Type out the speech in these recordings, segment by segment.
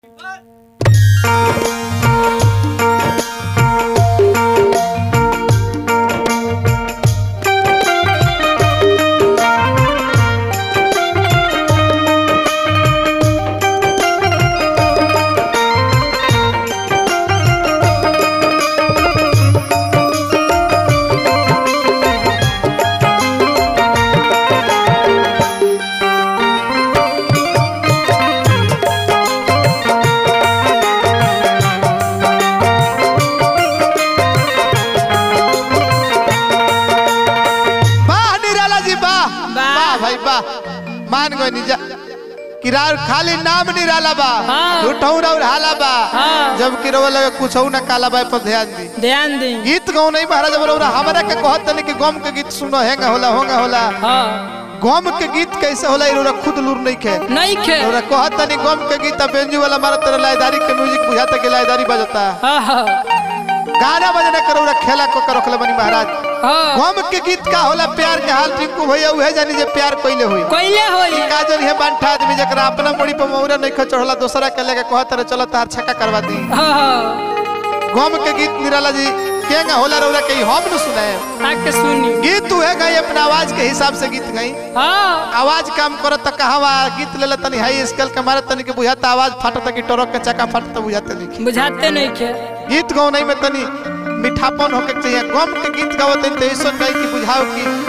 वाह निराला जी वाह वाह। वाह भाई वाह मान गए निजा किरार खाली नाम निराला बा हाँ। झूठऊ और हाला बा हाँ। जब कि रोवा लगे कुछ ना काला बा पर ध्यान दी ध्यान दी गीत गाओ नहीं महाराज बरोबर हमरा के कहत तनी कि गम के गीत सुनो हेंगा होला होंगा होला हाँ गम के गीत कैसे होला इरोरा खुद लूर नहीं खे नहीं खे इरोरा कहत तनी गम के गीत अब बेंजू वाला मारा तेरा लायदारी के म्यूजिक बुझाता के लायदारी बजता हाँ हाँ गाना बजना करोरा खेला को कर रखले बनी महाराज हाँ गम के गीत का होला प्यार के हाल टिंकू भैया उहे जानी जे प्यार कइले होई कोइले होई काजल हे बांठा आदमी जकरा अपना मुड़ी पर मौरा नहीं ख चढ़ला दूसरा के लेके कहत रहे चलो तार छक्का करवा दी हाँ हाँ गम के गीत निराला जी केंगा होला रौरा के हम न सुनाए आके सुनी गीत उहे गई अपना आवाज के हिसाब से गीत गई हाँ आवाज काम करत त कहवा गीत लेला तनी हाई स्केल के मारे तनी के बुझाता आवाज फाटत कि टरक के चक्का फाटत बुझाते नहीं बुझाते नहीं खे गीत गाओ नहीं में तनी मीठापन होके के चाहिए गम के गीत गाओ तनी तो ऐसा नहीं कि बुझाओ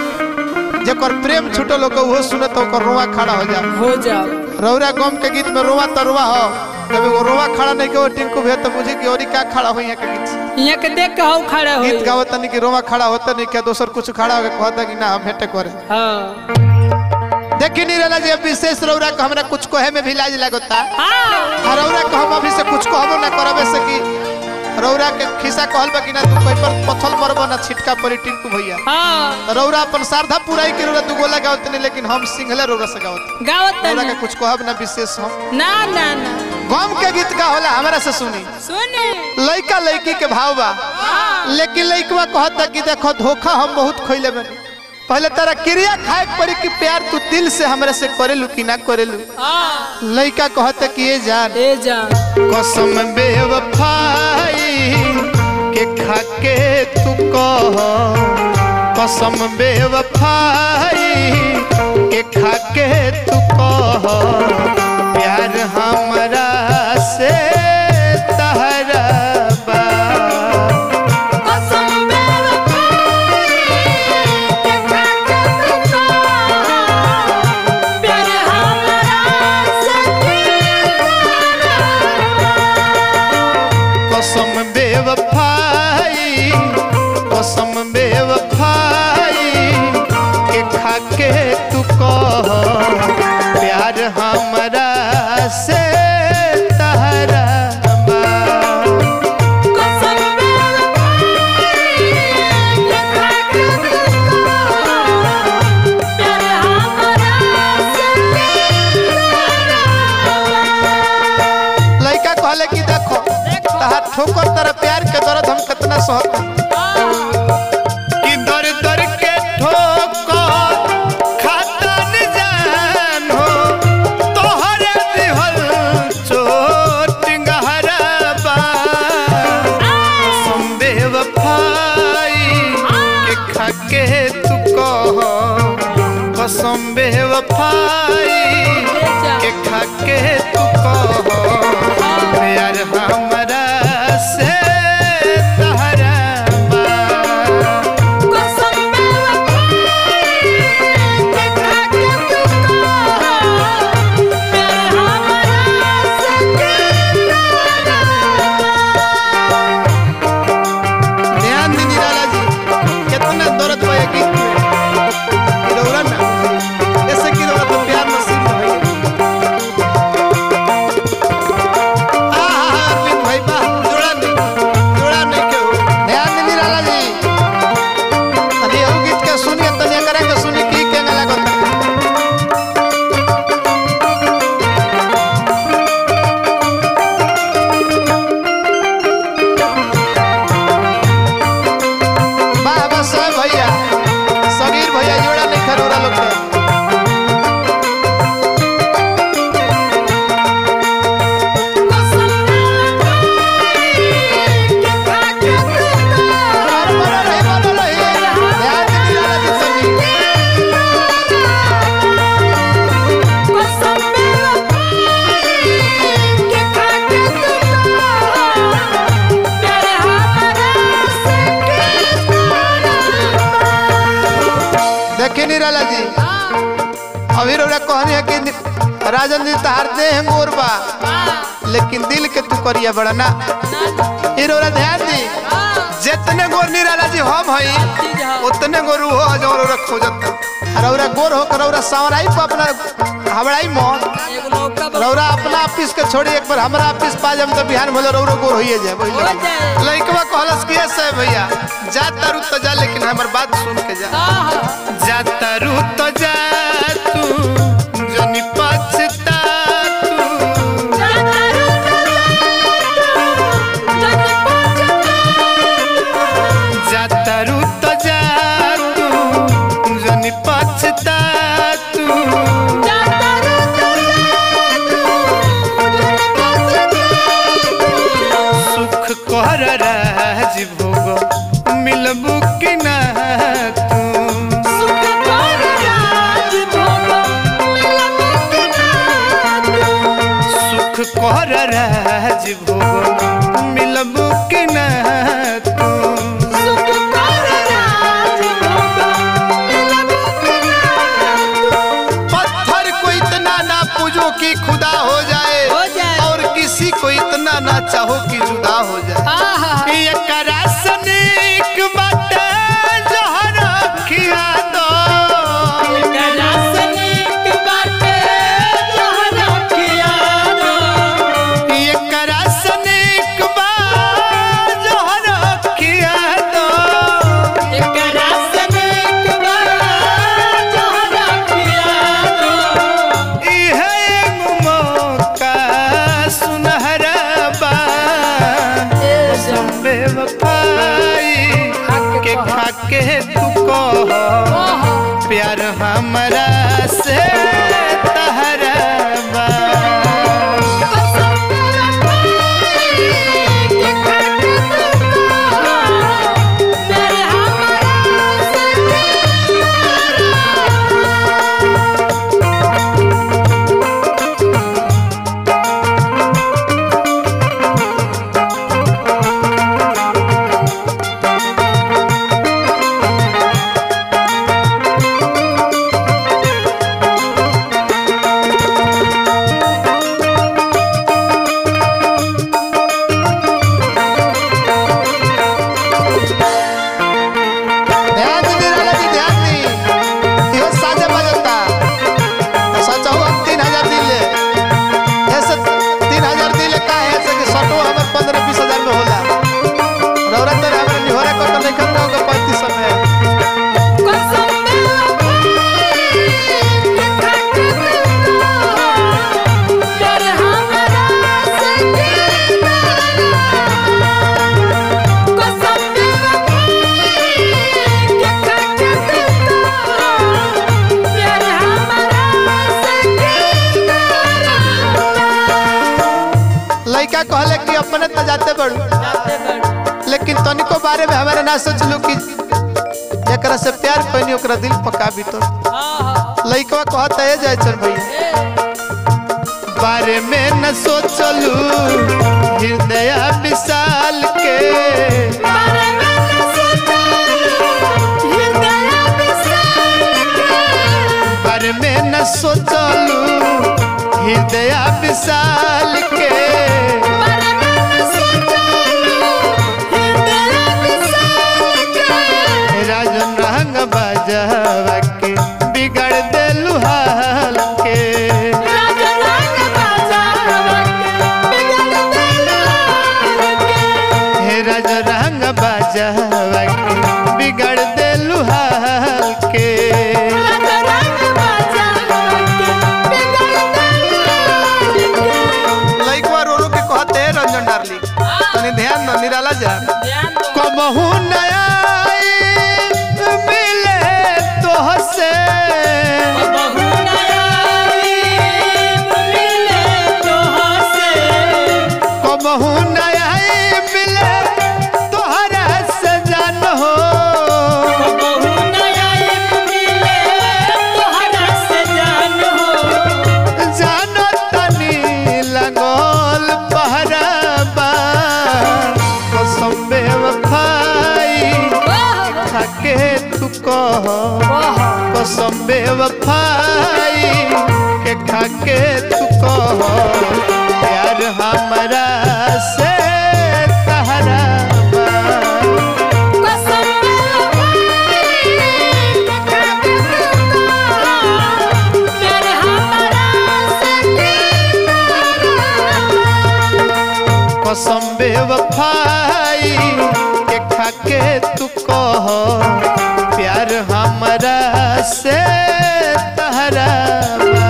कि जेकर प्रेम छूटल होकर वो सुने तो ओकर रोआ खड़ा हो जा हो जाओ रौरा गम के गीत में रोवा तरुआ हो जब वो रोवा खड़ा नहीं के वो टिंकू भे तो मुझे कि औरी का खड़ा हुई है के गीत से। यहाँ के देख के हौ खड़ा गीत होई गावत तनी कि रोवा खड़ा होता नहीं क्या दोसर कुछ खड़ा होके कहता कि ना हम हेटे करे हाँ देखी नहीं रहला जे विशेष रौरा के हमरा कुछ कहे में भी लाज लगता हाँ आ रौरा के हम अभी से कुछ कहबो ना करबे से कि रौरा के खिसा कहल बा कि ना तू कोई पर पथल मरबो ना छिटका परी टिंकू भैया हाँ तो रौरा अपन सारधा पुराई के रौरा दू गोला गावत नहीं लेकिन हम सिंगले रौरा से गावत गावत रौरा के नहीं कुछ कहब ना विशेष हम ना ना ना गम के गीत का होला हमरा से सुनी सुनी लइका लइकी के भाव बा हाँ लेकिन लइकवा कहता कि देखो धोखा हम बहुत खइले बानी पहले तारा क्रिया खाए के पड़ी कि प्यार तू दिल से हमरे से करेलू कि ना करेलू हाँ लइका कहता कि ये जान ए जान कसम बेवफाई के खाके तू कह कसम बेवफाई के खाके तू कह प्यार हमरा से तहरा बा कसम प्यार हमारा कसम बेवफाई कसम बेवफाई के खाके तू कह प्यार हमरा से तहरा बा कसम प्यार हमारा लड़का कहले कि देखो तहार ठोकर तेरा प्यार के दर्द हम कितना सहत कि दर दर के ठोकर खाता न जान हो तोहरे दिहल चोट गहरा बा कसम बेवफाई के खाके तू कह कसम बेवफाई के खाके तू कह प्यार हमरा से तहरा बा कसम प्यार ध्यान दी निराला जी कितना दर्द बा ये गीत में गिरौरा ना ऐसे गिरौरा तो निराला जी अभी रौरा कहनी है कि नि- राजन जी तहार दे हैं गोर बा लेकिन दिल के तू करिया बड़ा ना ये रौरा ध्यान दी जितने गोर निराला जी हम हई उतने गोर वो हो जो रौरा खोजत और रौरा गोर हो कर रौरा सावराई पे अपना हवड़ाई मौत रौरा अपना ऑफिस के छोड़ी एक बार हमारा ऑफिस पा जाम तो बिहान भले रौरा गोर होइए जाए बुझ हो जाए। लइकवा कहलस कि ऐसे भैया जा तारू तो जा लेकिन हमर बात सुन के जा जा तारू तो जा तू जनी पछता तू जा तारू तो जा तू जनी पछता तू सुख कर राज भोग मिलबू कि ना तू सुख कर राज भोग मिलबू कि ना तू पत्थर को इतना ना पूजो कि खुदा हो जाए हो जाए। और किसी को इतना ना चाहो कि जुदा हो जाए ये करासनिक बाटे जहर खिया दो ये करासनिक बा जहर खिया दो इहे एगो मौका सुनहरा बा संबे वफाई के खाके तू कह प्यार हमरा से तहरा बा ध्यान दी निराला जी ध्यान दी इहो साजे बजता सच हो तीन हजार दिले ऐसे तीन हजार दिले का है ऐसे कि सटो हमर पंद्रह बीस हजार में होला रौरा तर हमर निहोरा कर नहीं करना होगा पैंतीस सौ में लड़का कहले कि अपने तो जाते बड़ू लेकिन तनिको बारे में हमारे ना सोचलू कि एकरा से प्यार पैनी ओकरा दिल पका भी तो लड़का कहता है जाए चल भैया बारे में न सोचलू हृदय विशाल के बारे में न सोचलू हृदय विशाल के राजन रंग बजवा के बिगड़ देलू हाल के हे राज रंग बजवा के बिगड़ देलू हाल के लइकवा रोलो के कहते हैं रंजन डार्लिंग तनी ध्यान दो निराला जा कबहू नया मिले तो हसे कबहू नया मिले तोहरा से जान हो जानो तनी लगोल पहराबा कसम बेवफाई खाके तू कह ओहो कसम बेवफाई के खाके तू कह प्यार हमरा से तहरा बा। कसम प्यार हमारा कसम बेवफाई के खाके तू कह प्यार हमरा से तहरा बा।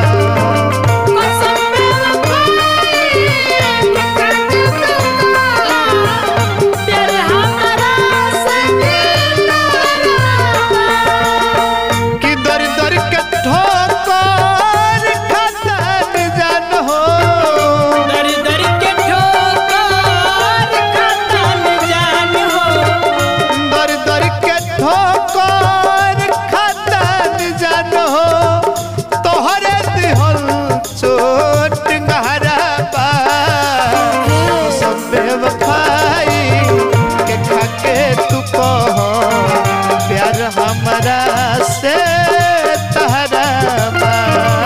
प्यार हमारा कि दर दर के ठोकर खतन जान हो दर दर के ठोकर खतन जान हो दर दर के ठोकर खतन जान हो तोहरे दिहल चोट गहरा बा सब बेवफाई के खाके तू कह प्यार हमरा से तहरा बा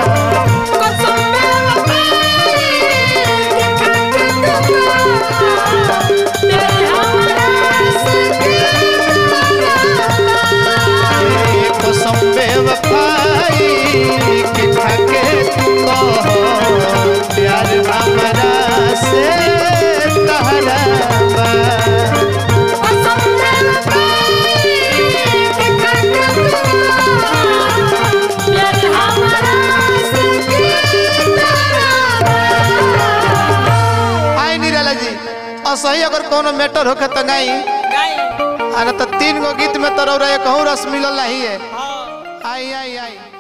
कसम बेवफाई के खाके तू कह प्यार हमरा से तहरा बा आई निराला जी असही अगर कोनो मैटर होखे त गाई आ न त तीन गो गीत में तो रौरा एक रस मिलल नहीं है आई आई आई